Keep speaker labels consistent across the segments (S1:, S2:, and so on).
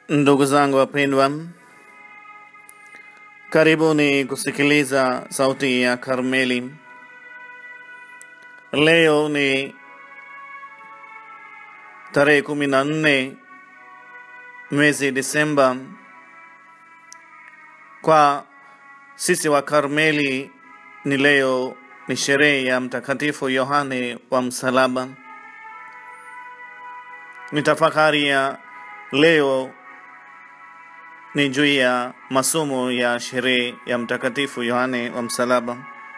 S1: Ndugu zangu wapendwa, karibuni kusikiliza sauti ya Karmeli. Leo ni tarehe kumi na nne mwezi Disemba. Kwa sisi wa Karmeli ni leo ni sherehe ya Mtakatifu Yohane wa Msalaba. Ni tafakari ya leo ni juu ya masomo ya sherehe ya Mtakatifu Yohane wa Msalaba.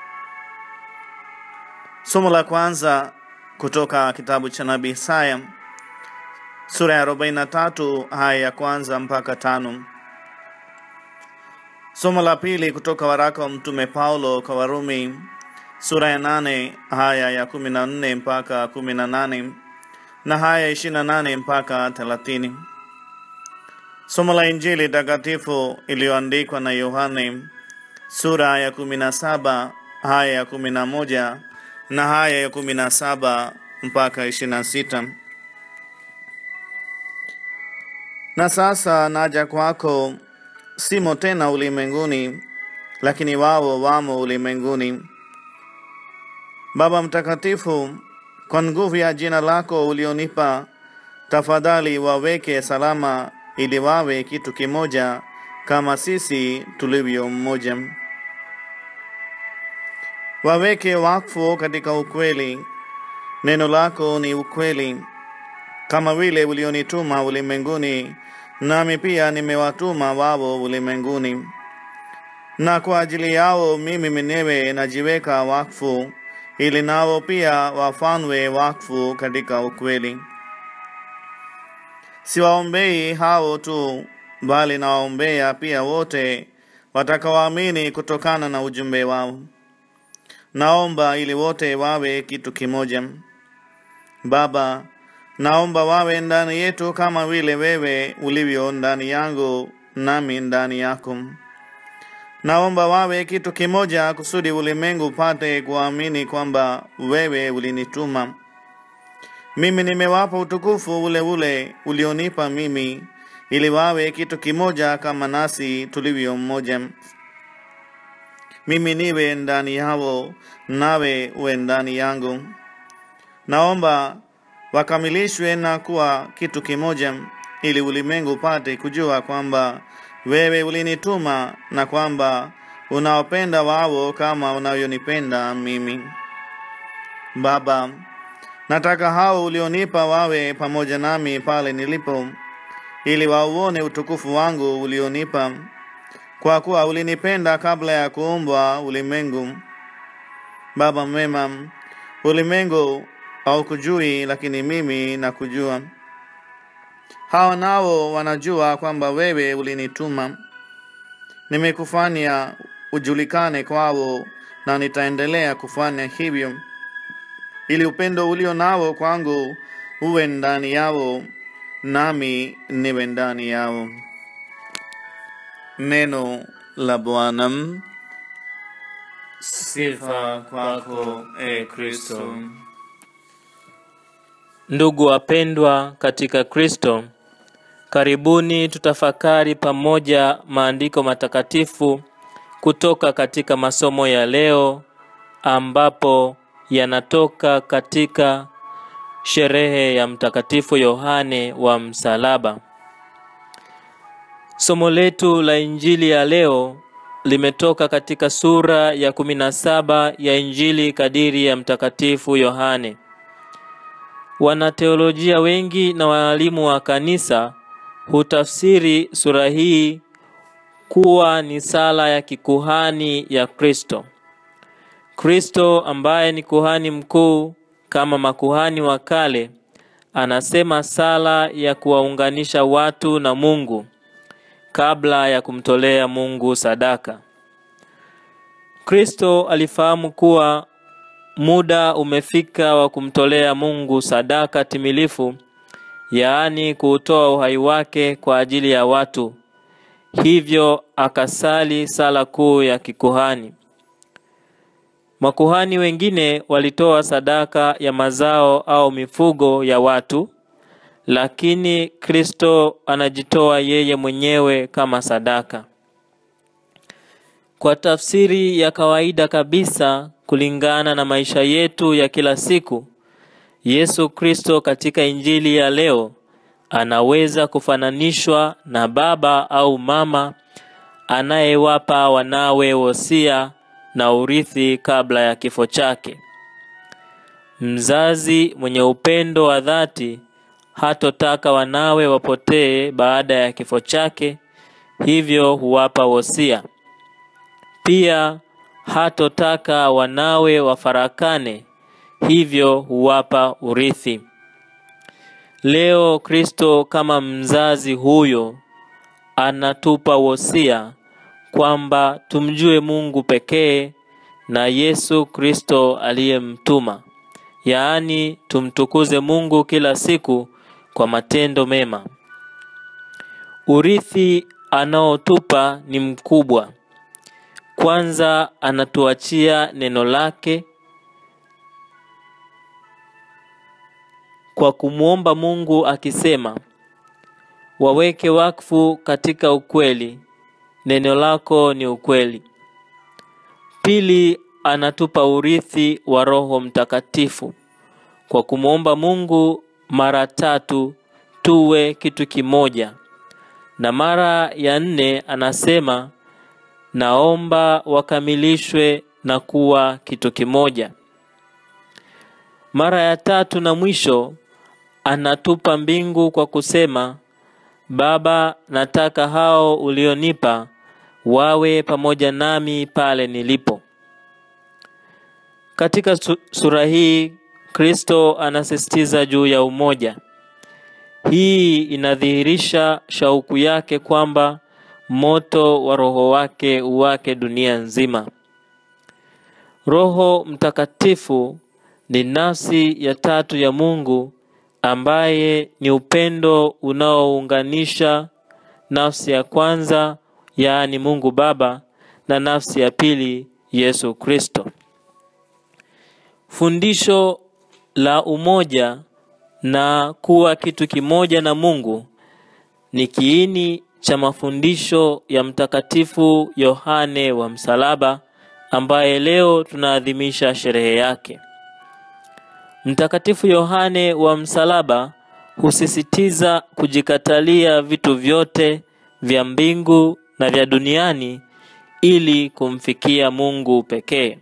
S1: Somo la kwanza kutoka kitabu cha nabii Isaya sura ya 43 haya ya kwanza mpaka tano. Somo la pili kutoka waraka wa mtume Paulo kwa Warumi sura ya nane haya ya kumi na nne mpaka kumi na nane na haya ishirini na nane mpaka thelathini. Somo la Injili takatifu iliyoandikwa na Yohane sura ya kumi na saba haya ya kumi na moja na haya ya kumi na saba mpaka ishirini na sita. Na sasa naja kwako, simo tena ulimwenguni, lakini wao wamo ulimwenguni. Baba Mtakatifu, kwa nguvu ya jina lako ulionipa, tafadhali waweke salama ili wawe kitu kimoja kama sisi tulivyo mmoja. Waweke wakfu katika ukweli, neno lako ni ukweli. Kama vile ulionituma ulimwenguni, nami pia nimewatuma wao ulimwenguni. Na kwa ajili yao mimi mwenyewe najiweka wakfu, ili nao pia wafanywe wakfu katika ukweli. Siwaombei hao tu, bali nawaombea pia wote watakaoamini kutokana na ujumbe wao. Naomba ili wote wawe kitu kimoja. Baba, naomba wawe ndani yetu kama vile wewe ulivyo ndani yangu nami ndani yako. Naomba wawe kitu kimoja kusudi ulimwengu upate kuamini kwamba wewe ulinituma. Mimi nimewapa utukufu ule ule ulionipa mimi, ili wawe kitu kimoja kama nasi tulivyo mmoja. Mimi niwe ndani yao, nawe uwe ndani yangu. Naomba wakamilishwe na kuwa kitu kimoja, ili ulimwengu upate kujua kwamba wewe ulinituma na kwamba unawapenda wao kama unavyonipenda mimi. Baba, nataka hao ulionipa wawe pamoja nami pale nilipo, ili wauone utukufu wangu ulionipa, kwa kuwa ulinipenda kabla ya kuumbwa ulimwengu. Baba mwema, ulimwengu haukujui, lakini mimi nakujua. Hawa nao wanajua kwamba wewe ulinituma. Nimekufanya ujulikane kwao, na nitaendelea kufanya hivyo, ili upendo ulio nao kwangu uwe ndani yao, nami niwe ndani yao. Neno la Bwana. Sifa kwako, e Kristo.
S2: Ndugu wapendwa katika Kristo, karibuni tutafakari pamoja maandiko matakatifu kutoka katika masomo ya leo ambapo yanatoka katika sherehe ya Mtakatifu Yohane wa Msalaba. Somo letu la Injili ya leo limetoka katika sura ya kumi na saba ya Injili kadiri ya Mtakatifu Yohane. Wanateolojia wengi na walimu wa kanisa hutafsiri sura hii kuwa ni sala ya kikuhani ya Kristo. Kristo ambaye ni kuhani mkuu kama makuhani wa kale, anasema sala ya kuwaunganisha watu na Mungu kabla ya kumtolea Mungu sadaka. Kristo alifahamu kuwa muda umefika wa kumtolea Mungu sadaka timilifu, yaani kuutoa uhai wake kwa ajili ya watu. Hivyo akasali sala kuu ya kikuhani. Makuhani wengine walitoa sadaka ya mazao au mifugo ya watu, lakini Kristo anajitoa yeye mwenyewe kama sadaka. Kwa tafsiri ya kawaida kabisa, kulingana na maisha yetu ya kila siku, Yesu Kristo katika Injili ya leo anaweza kufananishwa na baba au mama anayewapa wanawe wosia na urithi kabla ya kifo chake. Mzazi mwenye upendo wa dhati hatotaka wanawe wapotee baada ya kifo chake, hivyo huwapa wosia. Pia hatotaka wanawe wafarakane, hivyo huwapa urithi. Leo Kristo kama mzazi huyo anatupa wosia kwamba tumjue Mungu pekee na Yesu Kristo aliyemtuma, yaani tumtukuze Mungu kila siku kwa matendo mema. Urithi anaotupa ni mkubwa. Kwanza anatuachia neno lake kwa kumwomba Mungu akisema, waweke wakfu katika ukweli, neno lako ni ukweli. Pili, anatupa urithi wa Roho Mtakatifu kwa kumwomba Mungu mara tatu tuwe kitu kimoja, na mara ya nne anasema naomba wakamilishwe na kuwa kitu kimoja. Mara ya tatu na mwisho anatupa mbingu kwa kusema, Baba, nataka hao ulionipa wawe pamoja nami pale nilipo. Katika sura hii Kristo anasisitiza juu ya umoja. Hii inadhihirisha shauku yake kwamba moto wa Roho wake uwake dunia nzima. Roho Mtakatifu ni nafsi ya tatu ya Mungu ambaye ni upendo unaounganisha nafsi ya kwanza, yaani Mungu Baba, na nafsi ya pili, Yesu Kristo. Fundisho la umoja na kuwa kitu kimoja na Mungu ni kiini cha mafundisho ya Mtakatifu Yohane wa Msalaba ambaye leo tunaadhimisha sherehe yake. Mtakatifu Yohane wa Msalaba husisitiza kujikatalia vitu vyote vya mbingu na vya duniani ili kumfikia Mungu pekee.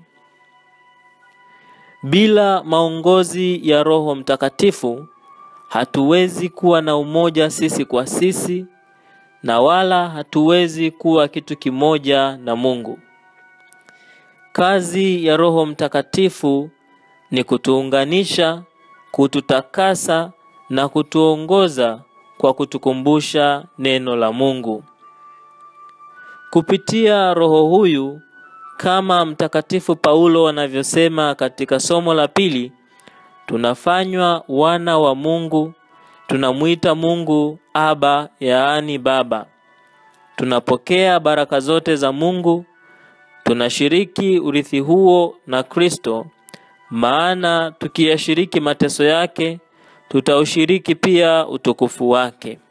S2: Bila maongozi ya Roho Mtakatifu hatuwezi kuwa na umoja sisi kwa sisi na wala hatuwezi kuwa kitu kimoja na Mungu. Kazi ya Roho Mtakatifu ni kutuunganisha, kututakasa na kutuongoza kwa kutukumbusha neno la Mungu. Kupitia Roho huyu, kama Mtakatifu Paulo anavyosema katika somo la pili, tunafanywa wana wa Mungu, tunamwita Mungu Aba, yaani Baba. Tunapokea baraka zote za Mungu, tunashiriki urithi huo na Kristo, maana tukiyashiriki mateso yake, tutaushiriki pia utukufu wake.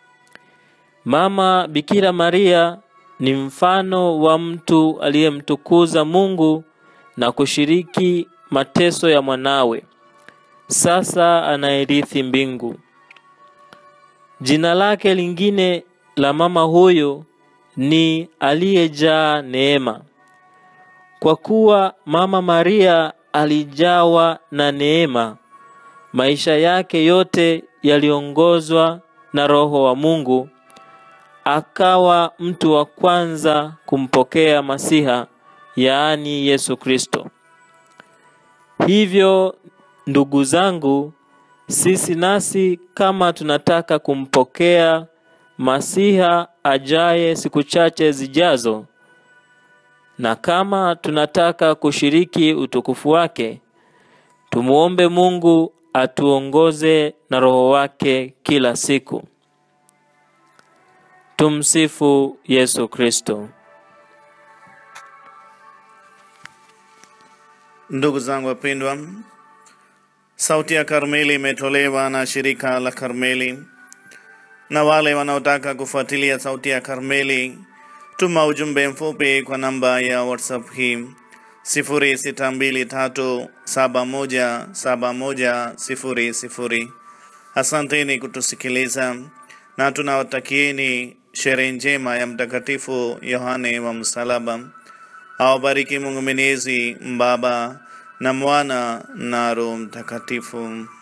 S2: Mama Bikira Maria ni mfano wa mtu aliyemtukuza Mungu na kushiriki mateso ya mwanawe. Sasa anairithi mbingu. Jina lake lingine la mama huyo ni aliyejaa neema. Kwa kuwa Mama Maria alijawa na neema, maisha yake yote yaliongozwa na Roho wa Mungu, akawa mtu wa kwanza kumpokea Masiha, yaani Yesu Kristo. Hivyo ndugu zangu, sisi nasi kama tunataka kumpokea Masiha ajaye siku chache zijazo, na kama tunataka kushiriki utukufu wake, tumuombe Mungu atuongoze na Roho wake kila siku. Tumsifu Yesu Kristo.
S1: Ndugu zangu wapendwa, Sauti ya Karmeli imetolewa na shirika la Karmeli, na wale wanaotaka kufuatilia Sauti ya Karmeli, tuma ujumbe mfupi kwa namba ya WhatsApp hii 0623717100. Asanteni kutusikiliza na tunawatakieni sherehe njema ya Mtakatifu Yohane wa Msalaba. Awabariki Mungu Mwenyezi, Baba na Mwana na Roho Mtakatifu.